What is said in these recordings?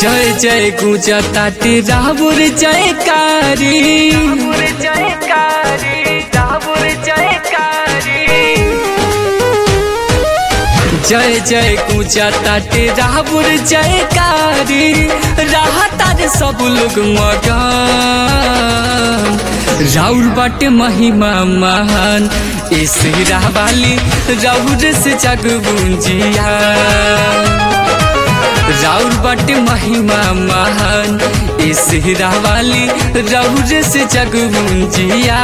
जय जय गुजा ताटे राबुर जयकारी जय जय गुजा ताटे राबुर जयकारी रहा तारे सब लोग मगन राउर बाटे महिमा महान इस वाली राउर से जग बुंजिया राउर बाटे महिमा महान इस वाली राउर से जग बुंजिया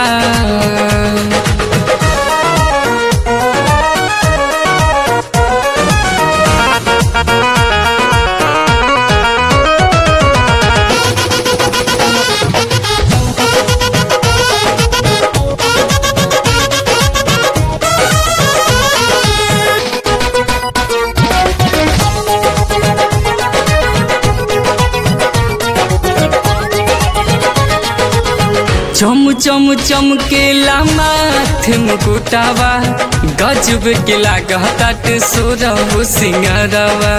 चम चम चमकेला माथे मुकुटावा गजब के लागत सोरहु सिंगारवा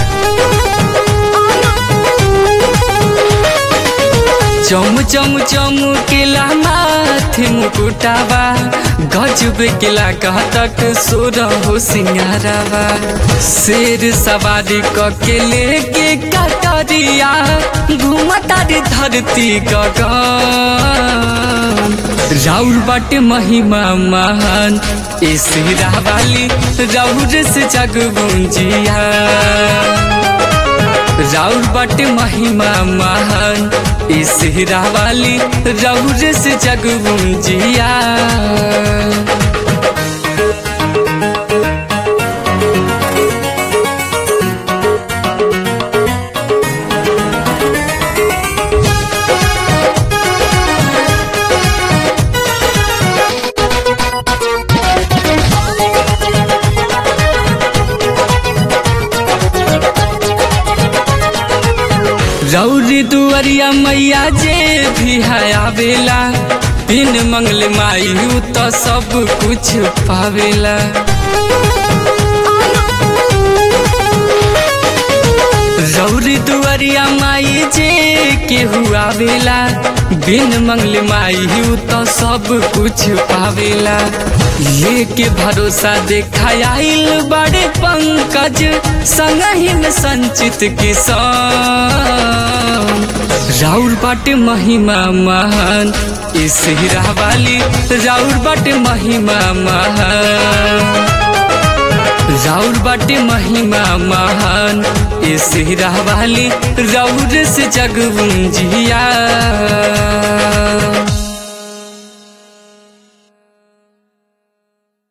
चम चम चमकेला माथे मुकुटावा गजब के लागत सोरहु सिंगारवा शेर सवारी क के लेके कटरिया घूमता रे धरती गगन राउर बाटे महिमा महान इस वाली राउर से जग गुंजिया राउर बाटे महिमा महान इस वाली राउर से जग गुंजिया रौरी दुअरिया मैया जे भी है आवेला बिन मंगल मायू तो सब कुछ पावेला रौरी दुअरिया माई जे केहू आवेला बिन मंगल मायू तो सब कुछ पावेला लेके भरोसा देखा आइल बड़े पंकज संगहीन संचित किसान राउर बाटे महिमा महान इस वाली राउर बाटे महिमा महान राउर बाटे महिमा महान इस वाली राउर से जग जिया